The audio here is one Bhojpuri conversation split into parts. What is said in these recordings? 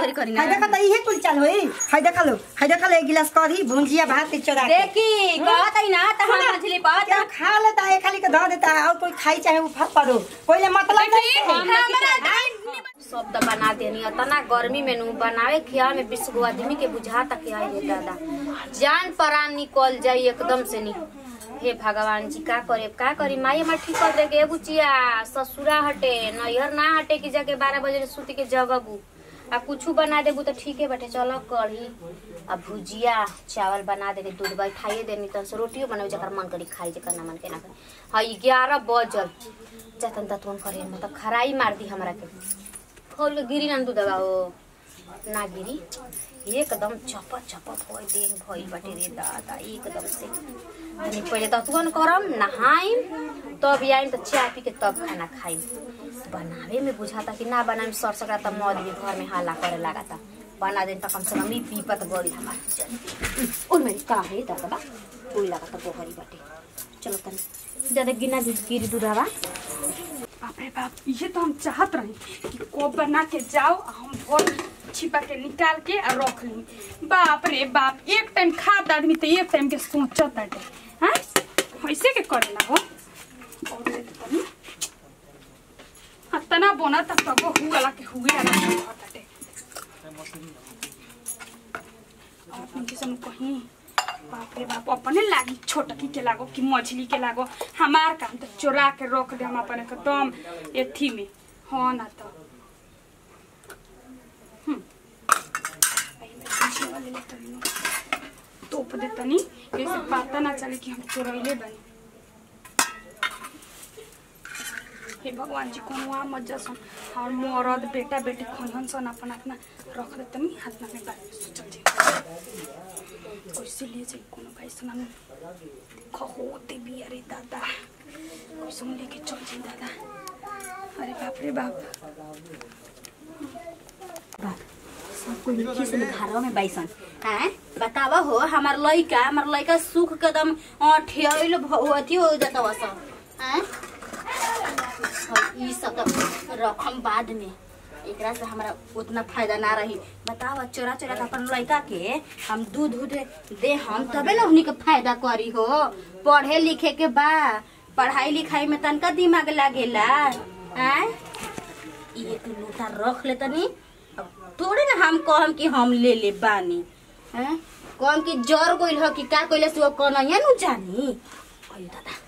घरी करी ना हाय देखा त इहे कुल चाल होई हाय देखा लो हाय देखा लो एक गिलास करी भुंजिया भात के चोरा के देखी कहत है ना त हम मछली पात क्या खा लेता है खाली के धो देता है और कोई खाई चाहे वो फट पड़ो पहले मतलब नहीं है। सब त बना देनी तना गर्मी में नु बनावे खिया में बीस गो आदमी के बुझाता कि आई रे दादा जान परान निकल जाई एकदम से नी हे भगवान जी का करे का करी माई हमार ठीक कर दे के बुचिया ससुरा हटे नैहर ना हटे कि जाके बारह बजे सूती के जगबू आ कुछ बना देबू तो ठीक है बटे चलो कढ़ी आ भुजिया चावल बना देनी दूध बैठाइए देनी तन से रोटियो बनावे जकर मन करी खाई जकर ना मन के ना खाई हाँ ग्यारह बजल जतन ततवन करे मतलब खराई मार दी हमरा के खोल के गिरी ना दूधवा हो ना गिरी एकदम चपत चपत हो देह भइल बाटे रे दादा एकदम से अनि पहिले ततवन करम नहाइम तब आइम त चाय पी के तब खाना खाइम बनावे में बुझाता कि ना बनाइम सर सकरा त मद भी घर में हल्ला करे लगाता बना दिन त कम से कम ई पीपत गड़ी हमार ओइ मेरी का है दादा कोई लगाता पोखरी बाटे चलो तनी ज्यादा गिना दी गिरी दूधवा बाप रे बाप ये तो हम चाहत रही कि को बना के जाओ आ हम भोर छिपा के निकाल के आ रख ली बाप रे बाप एक टाइम खात आदमी तो एक टाइम के सोचत बाटे हाँ ऐसे के करेला हो और दे दे तनी हाँ, तना बोना तब तब हुआ के हुए आला के बाटे और उनके सब कहीं बाप रे बाप अपने लागी छोटकी के लागो कि मछली के लागो हमार काम तो चोरा के रख दे हम अपने एकदम एथी में हाँ ना तो हम्म। आई मैं पीछे वाले ले तनी नु। तोप दे तनी जैसे पता ना चले कि हम चोरैले बनी हे भगवान जी कोनो आ मत जसन और मरद बेटा बेटी खनहन सन अपन अपना रख दे तनी हाथ में बारे में सोचल जी कैसे लिए जाए कोनो भाई सुना खहोते भी अरे दादा कैसे हम लेके चल जाए दादा अरे बाप रे बाप सब कोई लिखी से घरवा में बैसन हैं बतावा हो हमार लइका हमार लइका सुख के दम ठेल अथी हो जाता वस हैं और ई सब तो रकम बाद में एकरा से हमरा उतना फायदा ना रही बतावा चोरा चोरा के अपन लइका के हम दूध दूध दे हम तबे ना उन्हीं के फायदा करी हो पढ़े लिखे के बा पढ़ाई लिखाई में तनका दिमाग लागेला हैं ये तू लोटा रख ले तनी अब थोड़े ना हम कहम कि हम ले ले बानी हैं कहम कि जर गइल हो कि का कइले से कनैया नु जानी अयो दादा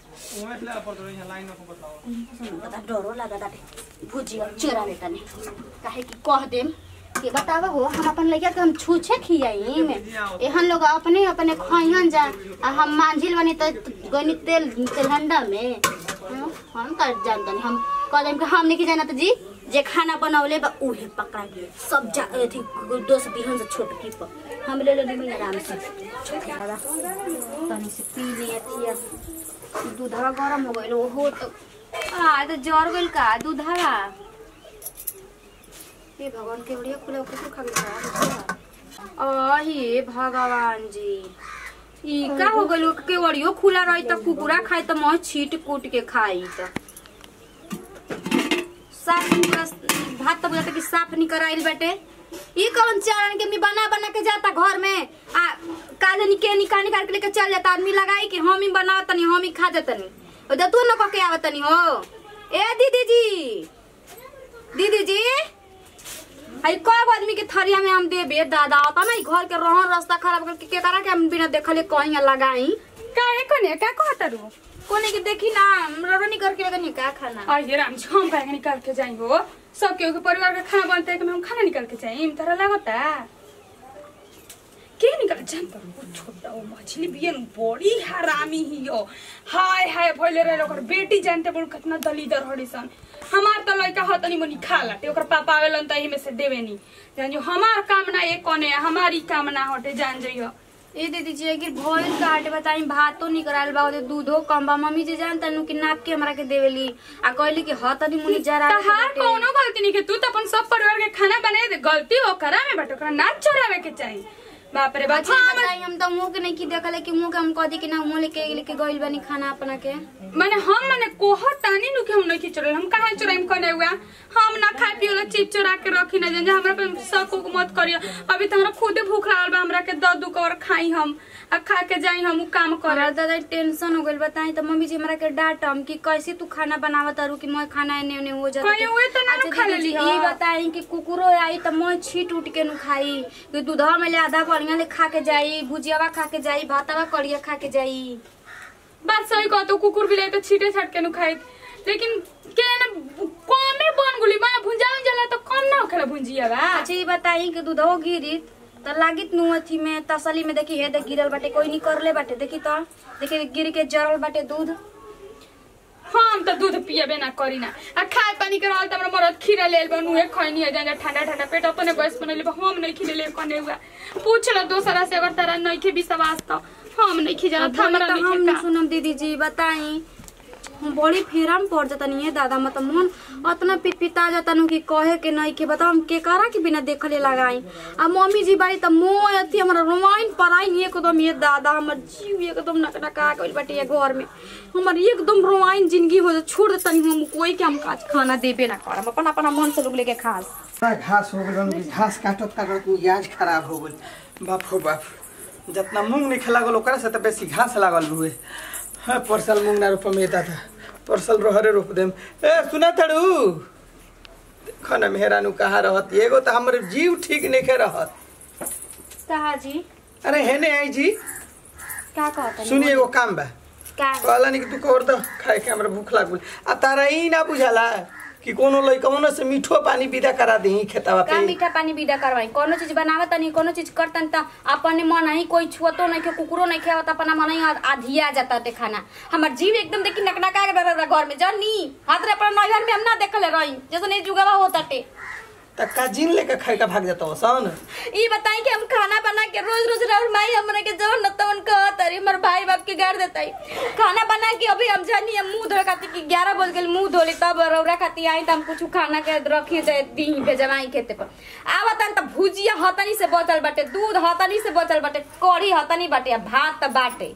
सुन, दादा डरो लगा दादा भुजिया चोरा ले तनी काहे कि कह देम कि बतावा हो हम अपन लइका के हम छूछे खियाई में एहन लोग अपने अपने खइहन जा आ हम मांझिल बनी त गनी तेल तेलहंडा में हं, हम का जानतनी हम कह देम कि हम नहीं जाना त जी जे खाना बनौले बा उहे पकड़ा गए सब जा अथी दोस्त बिहन से छोटकी पर हम ले लेली आराम से दादा तनी से पी ले अथिया दूधवा गरम हो गइल ओहो तो आ तो जर गइल का दूधवा हे भगवान के बढ़िया खुले ओके खा गइल आ हे भगवान जी ई का हो गइल के वड़ियो खुला रही त कुकुरा खाई त मह छीट कूट के खाई त साफ निकल भात तो बुझाता कि साफ निकल आइल बाटे ई कौन चारण के मी बना बना के जाता घर में आ काले निके निकाल निकाल के लेके चल जाता आदमी लगाई कि हम ही बना तनी हम ही खा जतनी ओ द तू न पके आवतनी हो ए दीदी जी दीदी जी आई कब आदमी के थरिया में हम देबे दादा आता ना ई घर के रहन रास्ता खराब करके के करा के हम बिना देखले कहीं लगाई काहे कोने का कहता रू कोने के देखी ना रवनी करके लगनी का खाना अरे राम जी हम काहे निकाल के जाई हो सब केहू के परिवार का खाना बनते है कि हम खाना निकाल के जाई तोरा लागता के निकाल जानता वो छोटा वो मछली बियन बड़ी हरामी ही हो हाय हाय भइले रहे ओकर बेटी जानते बड़ कितना दलीदर हड़ीसन हमार तो लड़का ह तनी मनी खा लाटे ओकर पापा आवेलन त एही में से देवे नी जान जो हमार काम ना एक कोने हमारी काम ना हटे जान जइयो ए दीदी जी अगर भइल काटे बताई भातो निकराल बा ओदे दूधो कम बा मम्मी जी जानता नु कि नाप के हमरा के देवेली आ कहली कि ह तनी मुनी जरा तहार कोनो गलती नहीं के तू तो अपन सब परिवार के खाना बनाए दे गलती ओकरा में बट ओकरा ना चोरावे के चाहिए बाप रे बाप अच्छा हाँ, हमर- बताई हम तो मुंह के नहीं की देखले कि मुंह के हम कह दी कि ना मुंह लेके लेके गइल बनी खाना अपना के माने हम माने कोहर तानी नु के हम नहीं चोरल हम कहाँ चोराइम कने हुआ हम ना खाए पिए वाला चीज चोरा के रखी ना जे हमरा पे शक उक मत करियो अभी तो हमरा खुदे भूख लागल बा हमरा के द दू कवर खाई हम आ खा के जाई हम उ काम करे हमरा दादा टेंशन हो गइल बताई तो मम्मी जी हमरा के डांटम कि कैसे तू खाना बनावत तारू कि मैं खाना एने ओने हो जाता कहीं हुए तो ना अच्छा खा दीदी जी, लेली ई ह। बताई कि कुकुरो आई तो मैं छीट उठ के नु खाई कि दूधवा में ले आधा बढ़िया ले खा के जाई भुजियावा खा के जाई भातवा कड़िया खा के जाई बात सही कह तो कुकुर बिलाई तो छीटे छाट के नु खाई लेकिन के ना कमे बन गुली बा भुंजा जाला तो कम ना होखेला भुंजिया बा अच्छा ये बताई कि दूधवा गिरी तो लागित नु अथी में तसली में देखी हे देख गिरल बाटे कोई नहीं करले बाटे देखी तो देखी गिर के जरल बाटे दूध हम तो दूध पियबे ना करी ना आ खाए पानी के रहल त हमरा मरद खीरा लेल बनु है खैनी है जाने ठंडा ठंडा पेट अपने गैस बनले बा हम नहीं खिले ले कने हुआ पूछ लो दोसरा से अगर तारा नहीं के विश्वास तो हम नहीं खी जाना अब बोले हमरा तो नहीं हम के न सुनम दीदी जी बताई हम बड़ी फेरा में पड़ जाता नहीं है दादा मतलब मन अतना पिटपिटा जाता नु कि कहे के नहीं के बताओ हम के करा के बिना देखले लगाई आ मम्मी जी बारी त मोय अथी हमरा रोमाइन पराई नहीं एकदम ये दादा हमर जीव एकदम नकनका गइल बाटे ये घर में हमर एकदम रोमाइन जिंदगी हो जा छोड़ देता नहीं हम कोई के हम काज खाना देबे ना करम अपन अपन मन से लोग लेके खास बड़ा घास हो गल कि घास काटत काटत मिजाज खराब हो गल बाप हो बाप जितना मूंग नहीं लागल ओकरा से तो बेसी घास लागल हुए हाँ परसल मूंग ना रोपम येता था परसल रहरे रोप देम ए सुना तड़ू देखो ना मेहरानू कहाँ रहत एगो तो हमर जीव ठीक नहीं रहत कहा जी अरे हेने आई जी का कहता सुनिए एगो काम बा का कहला नहीं कि तू कर दो खाए के हमरा भूख लागल आ तारा ई ना बुझाला कि कोनो लइकवनो से मीठो पानी विदा करा दही खेतावा का पे मीठा पानी विदा करवाई कोनो चीज बनावत नहीं कोनो चीज करतन त अपने मन ही कोई छुअतो नहीं के कुकुरो नहीं खेवत अपना मन ही आधिया जाता ते खाना हमर जीव एकदम देखी नकनका के डर घर में जनी हाथ रे अपना नैहर में हम ना देखले रही जैसे नहीं जुगावा होता टे त का जिन लेके खाए का भाग जाता सन ई बताई कि हम खाना बना के रोज रोज राउर माई हमरे के जवन न तवन कहत अरे हमर भाई बाप के गाड़ देताई खाना बना के अभी हम जानी हम मुंह धोए खाती कि 11 बज गेल मुंह धोली तब रौरा खाती आई त हम कुछ खाना के रखी दे दी भेजवाई खेते पर आवतन त भुजिया हतनी से बचल बाटे दूध हतनी से बचल बाटे कढ़ी हतनी बाटे आ भात त बाटे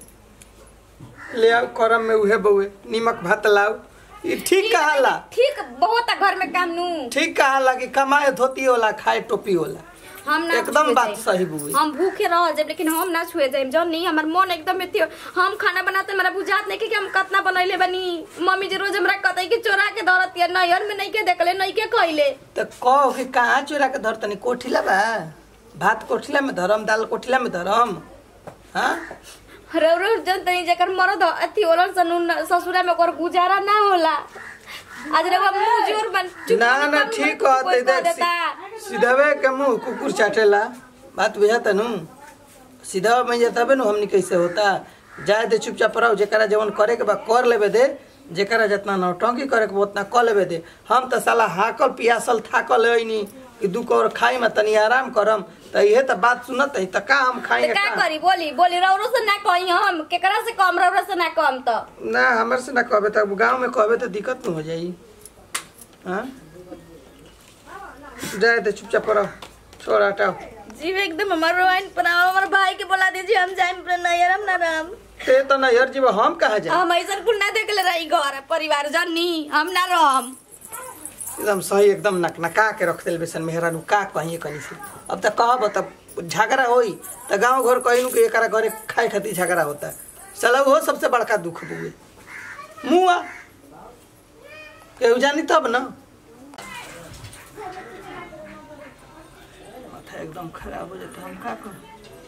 ले आओ करम में उहे बउए निमक भात लाओ ई ठीक कहाला ठीक बहुत आ घर में काम नु ठीक कहाला कि कमाए धोती होला खाए टोपी होला हम ना एकदम छुए बात जाइम। सही बुई हम भूखे रह जाए लेकिन हम ना छुए जाए जब नहीं हमार मन एकदम में थियो हम खाना बनाते मेरा बुझात नहीं कि हम कितना बनैले बनी मम्मी जी रोज हमरा कहते कि चोरा के धरत या नैहर में नहीं के देखले नहीं के खइले त कहो कि कहाँ चोरा के धर तनी कोठिला बा भात कोठिला में धरम दाल कोठिला में धरम हाँ रो रो जन तनी जेकर मरद अथी होलन सनु ससुरा में ओकर गुजारा ना होला आज रे मुंह जोर बन चुप ना बन, ना बन, ठीक कोई कहते कह देख देता सीधवे के मुंह कुकुर चाटेला बात बुझाता नु सीधा में तबे नु हमनी कैसे होता जाए दे चुपचाप रहो जेकरा जवन करे के बा कर लेबे दे जेकरा जितना नौटंकी करे के बा उतना कर लेबे दे हम त साला हाकल पियासल थाकल होइनी कि दू कौर खाई में तनी आराम करम त इहे त बात सुनत है त का हम तो खाएंगे का का करी बोली बोली रौरो से ना कही हम केकरा से कम रौरो से ना कम तो ना हमर से ना कहबे त गांव में कहबे त दिक्कत न हो जाई हाँ जाए दे चुपचाप रहो छोड़ हटाओ जीव एकदम हमार रोइन पर हमार भाई के बोला दीजिए हम जाए नैहर हम ना राम ते त ना यार जीव हम कहा जाए हम ऐसा कुल ना देखले रही घर परिवार जनी हम ना रहम एकदम सही एकदम नकनका के रख दिल बेसन मेहरानू का कहिए कनी से अब त कहब तब झगड़ा होई त गांव घर कहिनु कि एकरा घरे खाए खातिर झगड़ा होता चलो वो सबसे बड़का दुख बुए मुआ केहू जानी तब न माथा एकदम खराब हो जाता हम का करूं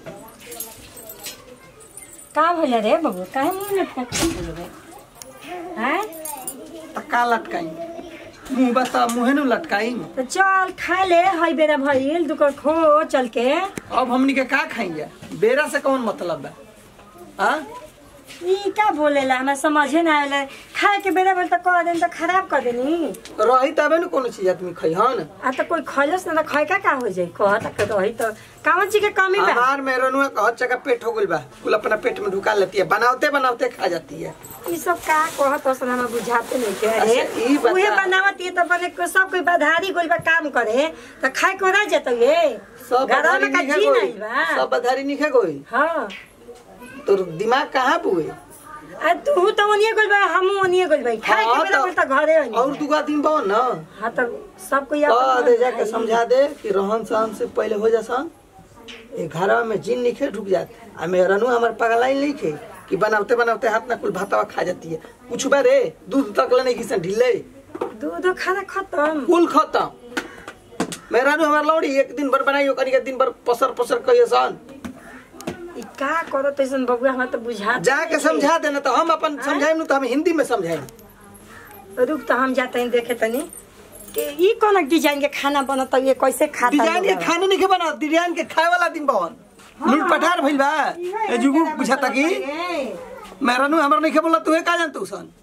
का भइल रे बबू काहे मुंह लटका के बोलबे हैं त का लटकाई मुंह बता मुहे नु लटकाई तो चल खा ले हई बेरा भइल दुकर खो चल के अब हमनी के का खाएंगे बेरा से कौन मतलब बा हाँ ई का बोलेला हमरा समझे ना आवेला खाए के बेरा भइल त कह देन त खराब कर देनी रही तबे न कोनो चीज आदमी खई हन आ त कोई खइलस ना त खै का का हो जाई कह त रही त कावन चीज के कमी बा हमार मेहरनुआ का हर जगह पेट हो गइल बा कुल अपना पेट में ढुका लेती है बनावते बनावते खा जाती है ई सब का कहत हसन हमरा बुझाते नहीं के अरे अच्छा, ई बता। उहे बनावत ये त बने को सब कोई बधारी गोल बा काम करे त खाए को रह जत ये सब घरवा बधारी में का निखे जी गोई नहीं बा सब बधारी निखे गोई हाँ तोर दिमाग कहाँ बुए आ तू तो ओनिए गोल बा हम ओनिए गोल भाई खाए के हाँ, बेला तो- बोलता घरे ओनिए और दुगो दिन बा न हाँ तो सबको याद कह दे जाके समझा दे कि रहन सहन से पहले हो जासन ए घरवा में जिन निखे ढुक जात आ मेरनु हमर पगलाई लिखे कि बनावते बनावते हाथ ना कुल भातवा खा जाती है कुछ बा रे दूध तक ले नहीं किसन ढिले दूध खाना खत्म कुल खत्म मेहरानू हमार लौड़ी एक दिन भर बनाई ओकरी के दिन भर पसर पसर कहिए सन ई का करो तैसन बबुआ हमरा तो बुझा जाके समझा देना तो हम अपन समझाएम नु तो हम हिंदी में समझाएम रुक तो हम जाते हैं देखे तनी कि ई कौन डिजाइन के खाना बनता ये कैसे खाता डिजाइन के लोग? खाने नहीं के बना डिजाइन के खाए वाला दिन बवन लूट पठार भइल बा ए जुगु बुझाता की मेहरानू हमर नहीं के बोला तू का जान तू सन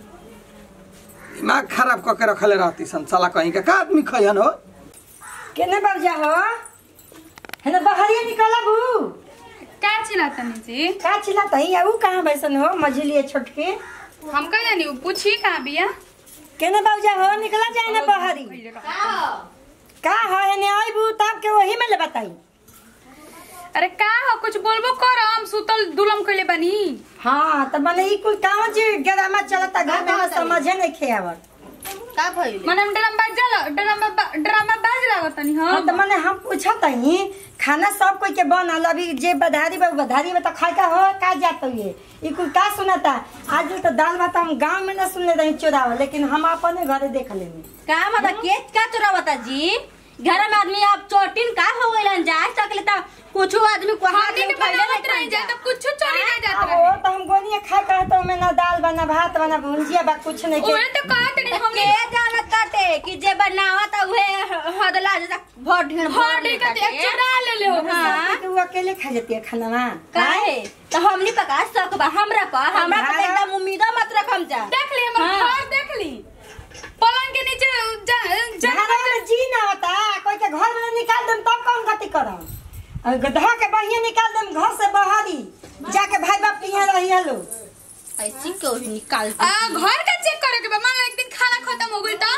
दिमाग खराब क के रखले रहती सन साला कहीं के का आदमी खयन हो केने बाबूजा हो है ना बहरिया निकला बू का चिल्लातनी जी का चिल्ला तही ऊ कहां बैसन हो मझली छोटके हम कह जानी उ पूछी कहाँ बिया केने बाबूजा हो निकला जाए ना बहरी का हो है ने आई बू तब के वही में ले बताई अरे का हो कुछ बोलबो कर हम सुतल दुलम कइले बानी हाँ तो मने ई कुल कावन जी ड्रामा चलता घर में हमरा समझे नहीं खेआवत का भइल मने ड्रामा बाजल ड्रामा ड्रामा बाज लागतनी हाँ हम तो मने हम पूछत हई खाना सब कोई के बनल अभी जे बधारी बा उ बधारी में तो खाए का हो का जात ये ई कुल का सुनता आज तो दाल भात हम गांव में ना सुनले रही चोराव लेकिन हम अपने घरे देख लेनी का मतलब के का चोरावता जी घर में आदमी अब चोटिन का हो गइलन जा सकले त कुछ आदमी को हाथ हमनी में के उठाइले बनावत नहीं रही जाए तो कुछ चोरी ना जात अब रहे वो तो हम गोनिया खाए का तो में ना दाल बना भात बना भुंजिया बा कुछ नहीं के ओए तो कहत नहीं के हमने जानत काटे कि जे बनावत उहे हदला जैसा भर ढेर भर ढेर करते, एक चुरा ले ले हो। हां तो वो अकेले खा जाती है खाना ना काहे तो हमनी पका सकबा हमरा पर हमरा पर हमरा- एकदम उम्मीद मत रखम जा देख ली हमर हाँ। घर देख ली पलंग के नीचे जा जा घर में जी ना होता कोई के घर में निकाल देम तब कौन गति करम और गधा के बहिया निकाल देम घर से बाहरी जाके भाई बाप के यहाँ रही हेलो ऐसी क्यों निकाल आ घर का चेक करे के बा मान लो एक दिन खाना खत्म हो गइल तो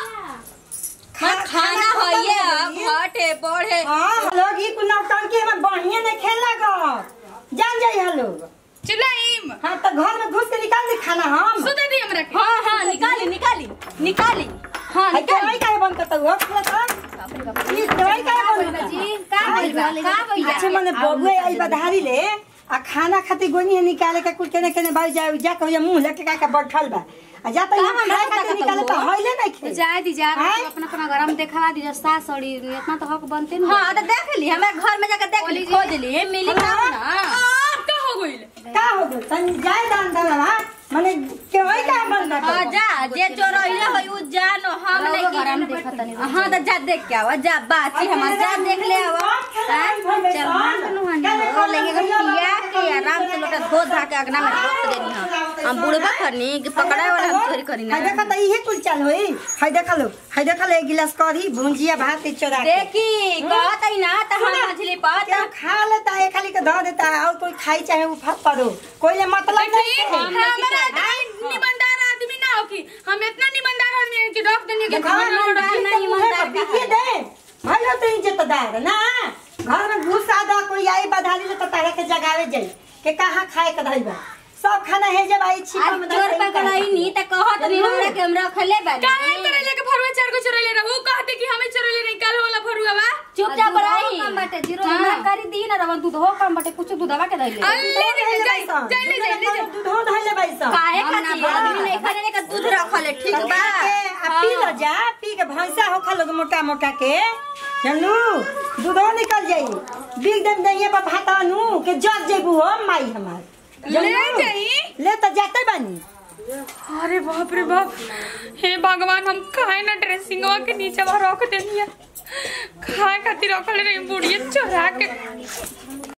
खाना खाना है ये घटे बढ़े हाँ लोग ही कुल नौटंकी हमें बढ़िया नहीं खेला गो जान जाई हेलो चिल्लाइम हाँ तो घर में घुस के निकाल दी खाना हम सुते दी हमरा के हाँ हाँ निकाली निकाली निकाली हाँ है निकाली दवाई काहे बंद करता हुआ खुला था ये दवाई काहे बंद करता जी का भइल बा का भइल अच्छा मने बबुए आई बधारी ले आ खाना खाती गोनी है निकाले के कुल केने केने बाई जा जा कहिया मुंह लेके का के बैठल बा आ जा तो का यहाँ हमरा खाए पता खातिर का निकाले तो हुआ? हइले नहीं खे जाए दी जा आय? अपना अपना घर में देखवा दी सास सड़ी इतना तो हक बनते ना हाँ तो देख ली हमारे घर में जाकर देख ली खोज ली मिली का हाँ। ना आ का हो गइल का हो गइल तनी जाए दान दलवा मने केवई का बंद हाँ करता जा जे चोरइले होई उ जानो हम रउआ नहीं घर में देखत तनी हाँ तो जा देख के आवा जा बाची हमार जा देख ले आवा चल हो लेके के पिया के आराम से लोटा धो धा के अगना में रख देनी हम हम बुढ़बा करनी कि पकड़ाए वाला हम चोरी करी ना हाय देखा त इहे कुल चाल होई हाय देखा लो हाय देखा लो एक गिलास करी भुंजिया भात के चोरा के देखी कहत ही ना तो हम मछली पात क्या खा लेता है खाली के धो देता है और कोई खाई चाहे वो फट पड़ो कोई ले मतलब नहीं देखी है। हमारा आदमी निबंधार आदमी ना हो कि हम इतना निबंधार आदमी हैं कि रख देनी के घर घर में में डाल नहीं ईमानदार बिकिए दे भाई हो तो इज्जतदार ना घर में घुस आदा कोई आई बधाली ले तो तारे के जगावे जाई के कहां खाए के धइबा सब खाना है जब आई छिपा आज में चोर पकड़ाई नी त कहत नहीं हमरा के हम रखले बानी काहे करे लेके फरुआ चार को चोरले रहो कहते कि हमें चोरले नहीं कल वाला फरुआ बा चुपचाप रही कम बाटे जीरो हमरा करी दी ना रवन दूध हो कम बाटे कुछ दूधवा के दइले अल्ले ले जाई जाई ले जाई ले जाई दूध धइले बाई सब काहे खातिर आदमी नहीं खाने के दूध रखले ठीक बा आ पी लो जा पी के भैंसा हो खा लोग मोटा मोटा के जानू दूधो निकल जाई बिग दम दइए पर भाता नु के जग जेबू हो माई हमार ले जानू? जाई ले तो जाते बानी अरे बाप रे बाप हे भगवान हम खाए ना ड्रेसिंगवा के नीचे रख देनी है खाए खातिर रखले रही बुढ़िया चोरा के